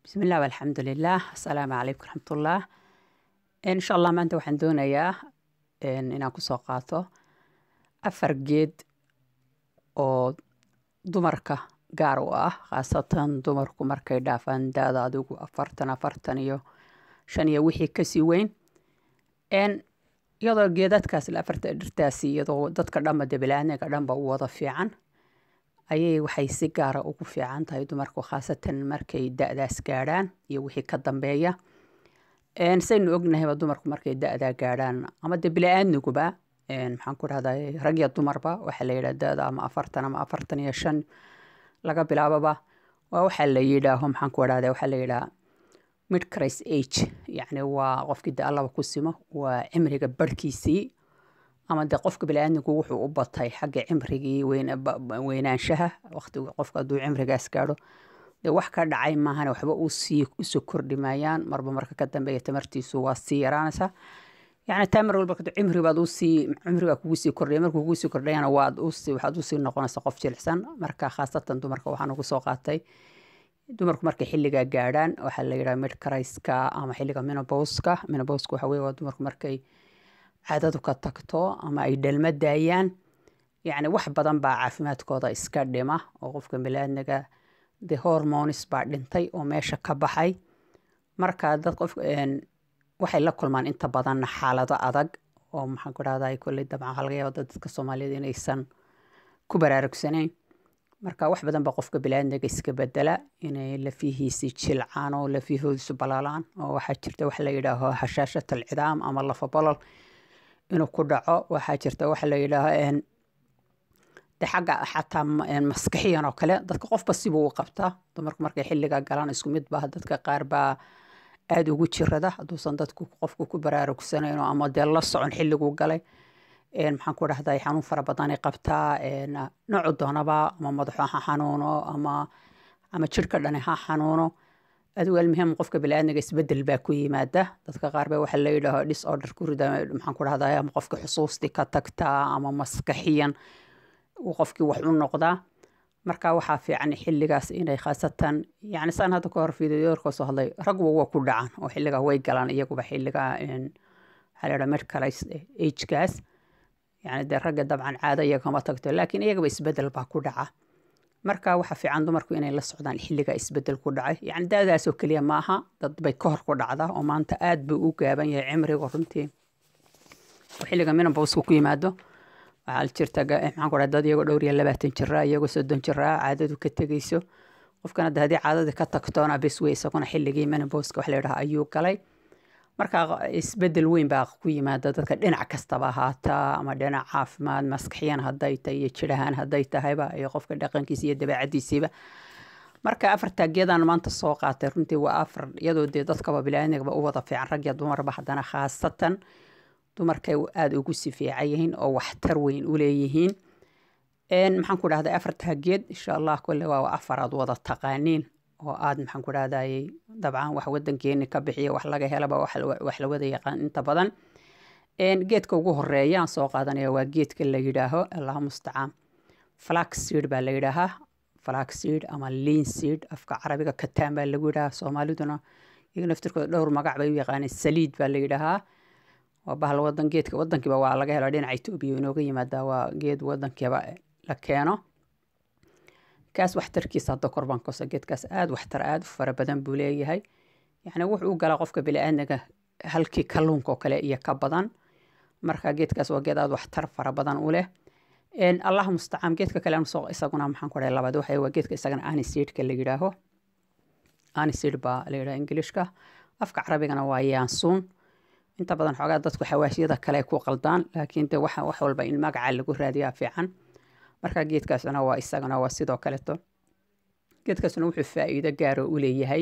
bismillaah alxamdulilaah asalaamu calaykum raxmatullah insha allah maanta waxaan doonayaa inaan kusoo qaato afar geed oo dumarka gaar u ah khaasatan dumarku markay dhaafaan da-da adigu afartan afartan iyo shan iyo wixii kasii weyn iyadoo geedadkaas la afarta dhirtaasi iyadoo dadka dhanba dabilaaniga dhanba u wada fiican ayay waxay si gaara ugu fiican tahay dumarku khaasatan markay da-daas gaadhaan iyo wixii ka dambeeya saynu ognahayba dumarku markay da-daa gaadhaan ama de bila-aaniguba maxaan ku dhahdaa rag iyo dumarba waxaa la yidhaha da-da ama afartan ama afartan iyo shan laga bilaababa waa waxaa la yidhaaho maxaan ku dhahdaa waxaa la yidhaha midcris age yacni waa qofkii de allaba ku simo waa cimriga barhkiisii ama de qofka bili-aadmigu wuxuu u batay xagga cimrigii weynaanshaha waqtiga qofka hadduu cimrigaas gaadho dee wax ka dhacay maahane waxba usii usoo kordhi maayaan marba marka ka dambeeya tamartiisu waa sii yaraanaysa yacni taa mar walba cimri baad usii cimri baa kugu sii kordhaya markuu kugu sii kordhayana waad usii waxaad usii noqonaysa qof jilicsan marka khaasatan dumarka waxaan ugu soo qaatay dumarku markay xilligaa gaadhaan waxaa la yidhaha midcriska ama xilliga minobowska minobowska waxa weye waa dumarku markay caadadu ka tagto ama ay dhalma daayaan yacni wax badan baa caafimaadkooda iska dhima oo qofka milaadniga de hormonis baa dhintay oo meesha ka baxay marka dad qof waxay la kulmaan inta badanna xaalado adag oo maxaan ku dhahdaa kolley dabcan waxaa laga yaaba dadka soomaaliyed inaysan ku baraarugsanayn marka wax badan baa qofka bilaadniga iska bedela inay lafihiisi jilcaan oo lafihoodiisu balaalaan oo waxaa jirta wax la yidhaaho hashaashat alcidaam ama lafa bolol inuu ku dhaco waxaa jirta waxa la yidhaaho de xagga xataa maskaxiyan oo kale dadka qofba sibuu u qabtaa dumarku markay xilliga galaan isku mid baa dadka qaar baa aada ugu jirada hadduusan dadku qofku ku baraarugsanayn ama dee la socon xilliguu galay maxaan ku dhahday xanuun fara badanay qabtaa noocu doonaba ama madaxo ha xanuuno ama ama jirhka dhani ha xanuuno adigu almuhim qofka bili-aadmiga isbedel baa ku yimaada dadka qaar ba waxa la yidhaaho disorder ku rida maxaan ku dhahday ama qofka xusuustii ka tagtaa ama maskaxiyan uu qofkii wax u noqdaa marka waxaa fiican xilligaas inay khaasatan yani saan hadda ka hor fiidiyoorka soo hadlay ragba waa ku dhacan oo xilligaa way galaan iyaguba xilliga waxaa la yidhaha medcalis agekaas yani dee ragga dabcan caado iyagama tagto laakiin iyagaba isbedel baa ku dhaca marka waxaa fiican dumarku inay la socdaan xilliga isbedel ku dhacay yani daadaasoo keliya maaha dad bay ka hor ku dhacda oo maanta aad buu u gaaban yahay cimriga runtii oo xilliga minabowska ku yimaado waxaa jirta maxaan ku dhaha dad iyagoo dhowr iyo labaatan jiraa iyagoo soddon jiraa caadadu ka tegeyso qofkana de haddii caadadii ka tagtoona bes wey isaguna xilligii minabowska wax la yidhaha ayuu galay marka isbedel weyn baa ku yimaada dadka dhinac kastaba ahaataa ama dhinac caafimaad maskaxiyan haday tahay iyo jirahaan haday tahayba iyo qofka dhaqankiisa iyo dabeecadiisiiba marka afartaa geedaan maanta soo qaatay runtii waa afar iyadoo dee dadkaba bilaanigaba u wada fiican rag iyo dumarba haddana khaasatan dumarkay aada ugu si fiican yihiin oo waxtar weyn u leeyihiin maxaan ku dhahday afartaa geed insha allah kolle waa afar aad wada taqaaniin oo aada maxaan ku dhahdayy dabcan wax wadankeeni ka bixiya wax laga helaba wax la wada yaqaan inta badan geedka ugu horeeya aan soo qaadanaya waa geedka la yidhaaho allah mustacaan flaxseed baa la yidhaahaa flaxseed ama leanseed afka carabiga kataan baa lagu yidhahaa soomaaliduna iyaga naftirkooda dhowr magac bay u yaqaaneen saliid baa la yidhaahaa waa bahal wadan geedka wadankiiba waa laga helo dhinaca etoobiya inooga yimaadaa waa geed wadankiiba la keeno kaas waxtarkiisa hadda korbaan kosa geedkaas aada waxtar aada u fara badan buu leeyahay yacni wuxuu u galaa qofka bili-aadmiga halkii kalluunka oo kale iyo ka badan marka geedkaas waa geed aada waxtar fara badan u leh allah mustacaan geedka kale soo isaguna maxaan ku dhahay labaad waxa waa geedka isagana aniseedka la yidhaaho aniseed baa la yidhaha ingilishka afka carabigana waa yaansuun inta badan xoogaa dadku xawaashiyada kale ku qaldaan laakiin de wax wax walba in magaca lagu raadiyaa fiican marka geedkaasna waa isagana waa sidoo kaleto geedkaasna wuxuu faa-iido gaaro u leeyahay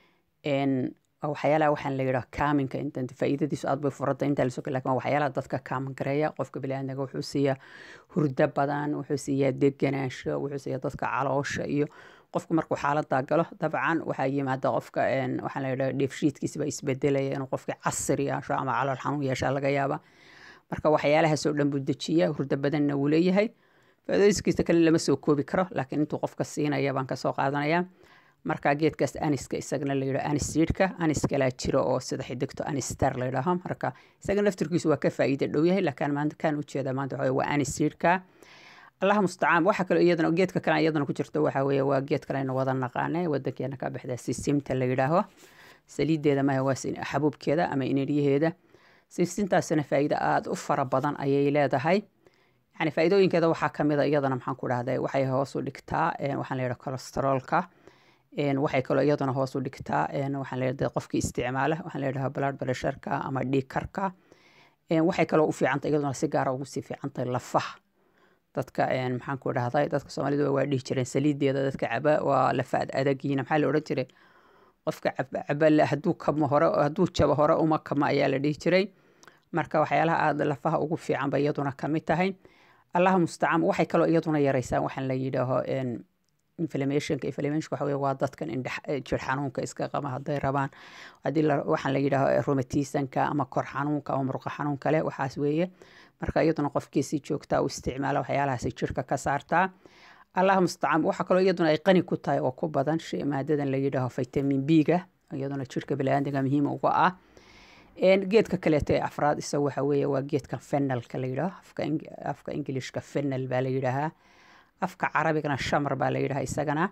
waxyaalaha waxaan la yidhaha kaaminka intan faa-iidadiisu aad bay furada inta lasoo lakin waxyaalaha dadka kaamin gareeya qofka bili-aadmiga wuxuu siiyaa hurdo badan wuxuu siiyaa deganaansho wuxuu siiyaa dadka caloosha iyo qofku markuu xaalada galo dabcan waxaa yimaada qofka waxaa la yidhaha dheefshiidkiisa baa isbedelaya inuu qofka casir yeesho ama calool xanuun yeesha laga yaaba marka waxyaalahaasoo dhan buu dejiya hurdo badanna wuu leeyahay faa-iidooyinkiisa kale lama soo koobi karo laakiin intuu qofka siinaya baan kasoo qaadanaya marka geedkaas aniska isagana la yidhaho anisidka anis kalaa jiro oo sida xidigto anister la yidhaaho marka isaga naftirkiisu waa ka faa'iida dhow yahay laakiin maanta kan ujeeda maanta waxa waa anisidka allaha mustacaan waxa kale iyadana geedka kale iyadana ku jirto waxa weeye waa geed kale aynu wada naqaanay wadankeena ka baxda sisimta la yidhaaho saliideeda maha waa xabuubkeeda ama iniryaheeda sisintaasina faa'iido aada u fara badan ayay leedahay yani faa'iidooyinkeeda waxaa kamid a iyadana maxaan ku dhahday waxay hoos u dhigtaa waxaan la yidhaha cholesteroolka waxay kaloo iyaduna hoos u dhigtaa waxaan leedahay qofkii isticmaala waxaan leedahay blood pressureka ama dhiigkarka waxay kaloo u fiicantay iyaduna si gaara ugu sii fiicantay lafaha dadka maxaan ku dhahday dadka soomaalida waa dhihi jireen saliideeda dadka caba waa lafa ad adagiina maxaa la odhan jiray qofka caba hadduu kamo hore hadduu jabo hore uma kamo ayaa la dhihi jiray marka waxyaalaha aada lafaha ugu fiican bay iyaduna kamid tahay allaha mustacaan waxay kaloo iyaduna yareysaan waxaan la yidhaaho inflammationka inflammationka waxa weye waa dadkan indhe jir xanuunka iska qaba hadday rabaan haddii waxaan la yidhaaho romatisanka ama kor xanuunka ama murqa xanuunka leh waxaas weeye marka iyaduna qofkii si joogtaa u isticmaala waxyaalahaasi jirka ka saartaa allaha mustacaan waxaa kaloo iyaduna ay qani ku tahay oo ku badan shay maadadan la yidhaaho vitamin b-ga iyaduna jirka biniaadamka muhiim uga ah geedka kaleeto ee afraad isaga waxa weeye waa geedkan fenalka la yidhaaho afka ingilishka fenal baa la yidhaahaa afka carabigana shamar baa la yidhaha isagana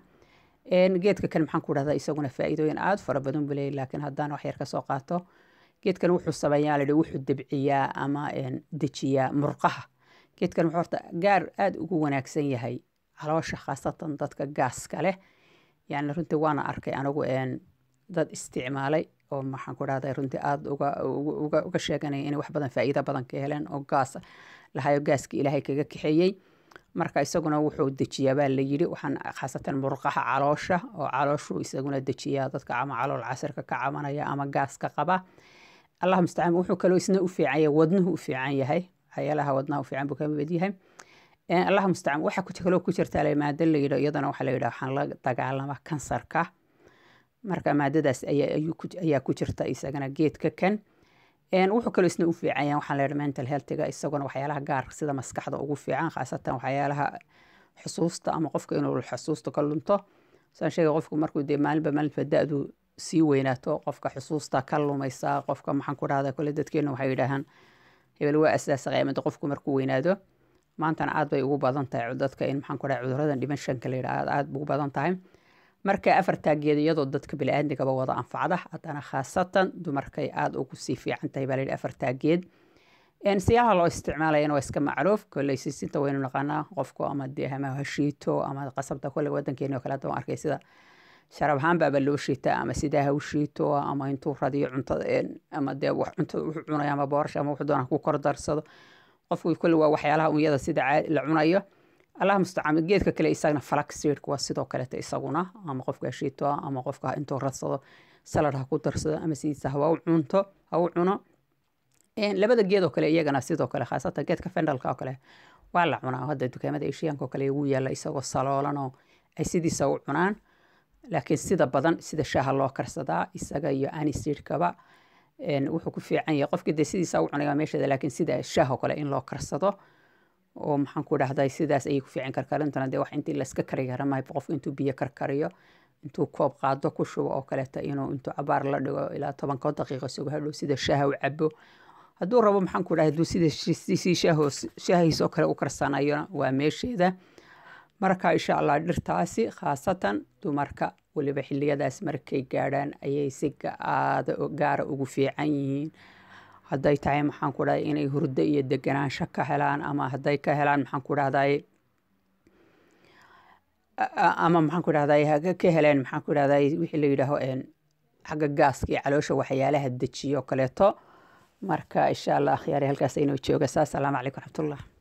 geedka kale maxaan ku dhahdaa isaguna faa'iidooyin aada fara badan buu leeyahy laakiin haddaan wax yar ka soo qaato geedkan wuxuu sameeyaa layidhi wuxuu debciyaa ama dejiyaa murqaha geedkan wuxuu horta gaar aada ugu wanaagsan yahay caloosha khaasatan dadka gaaska leh yani runtii waana arkay anigu dad isticmaalay oo maxaan ku dhahday runtii aada uga uga uga sheeganaya inay wax badan faa'iido badan ka heleen oo gaas lahayo gaaska ilaahay kaga kaxeeyey marka isaguna wuxuu dejiyaa baa la yidhi waxaan khaasatan murqaha caloosha oo calooshu isaguna dejiyaa dadka ama calool casirka ka cabanaya ama gaaska qaba allah mustacaan wuxuu kaloo isna u fiican yahay wadnuhu u fiican yahay waxyaalaha wadnaha u fiican buu ka mid yahay allah mustacaan waxa kaloo ku jirtaa la maado la yidho iyadana waxaa la yidhaha waxaan la dagaalama kansarka marka maadadaas ayaa ku jirta isagana geedka kan wuxuu kaloo isna u fiican yahay waxaan leedahay mental healthiga isaguna waxyaalaha gaar sida maskaxda ugu fiican khaasatan waxyaalaha xusuusta ama qofka inuu xusuusta ka lunto saan sheegay qofku markuu dee maalinba maalinba da-du sii weynaato qofka xusuusta ka lumaysa qofka maxaan ku dhahda kole dadkeena waxay yidhaahaan hebel waa asaasa qiyaamada qofku markuu weynaado maantana aad bay ugu badan tahay dadka in maxaan ku dhaha cuduradan dhimashanka la yidhaha aad ugu badan tahay marka afartaa geed iyadoo dadka bili-aadmigaba wada anfacda haddana khaasatan dumarkay aada ugu sii fiican tahay baa la yidhi afartaa geed siyaalaha loo isticmaalayana waa iska macruuf kolley sisinta waynu naqaanaa qofku ama dee ama hashiito ama qasabta kolley wadankeeni oo kale hadda waan arkay sida sharab ahaan baaba loo shiitaa ama sidaa ha u shiito ama intuu radiyo cuntada ama dee wax cuntada wuxuu cunaya ama boorasha ama wuxuu doonaa ku kor darsado qofku kolley waa waxyaalaha unyada sida la cunayo allah mustacaan geedka kale isagana flaxseedka waa sidoo kaleta isaguna ama qofka hashiito ama qofka intuu radsado salad ha ku darsado ama sidiisa hawa u cunto ha u cuno labada geed oo kale iyagana sidoo kale khaasatan geedka fendalka oo kale waa la cunaa hadda dukaamada eshiyaanka oo kale ugu yaalla isagoo saloolan oo ay sidiisa u cunaan laakiin sida badan sida shaaha loo karsadaa isaga iyo anisidkaba wuxuu ku fiican yahay qofkii dee sidiisa u cunaya meesheeda laakiin sida shaah oo kale in loo karsado oo maxaan ku dhahday sidaas ayay ku fiican karkarintana dee wax intii layska kari kara maayo qofku intuu biyo karkariyo intuu koob qaado ku shubo oo kaleeta inuu intuu cabaar la dhigo ilaa tobanko daqiiqo sugo hadhow sida shaaha u cabo hadduu rabo maxaan ku dhahay hadduu sida si shaahiisoo kale u karsanayona waa meesheeda marka insha allah dhirtaasi khaasatan dumarka weliba xiliyadaas markay gaadhaan ayay si aada gaara ugu fiican yihiin hadday tahay maxaan ku dhahay inay hurdo iyo deganaansho ka helaan ama hadday ka helaan maxaan ku dhahday ama maxaan ku dhahday ka heleen maxaan ku dhahday wixii la yidhaaho xagga gaaska iyo caloosha waxyaalaha dejiyo kaleeto marka insha allah akhyaari halkaas aynoo jooga saa asalaamu calaykum raxmatullah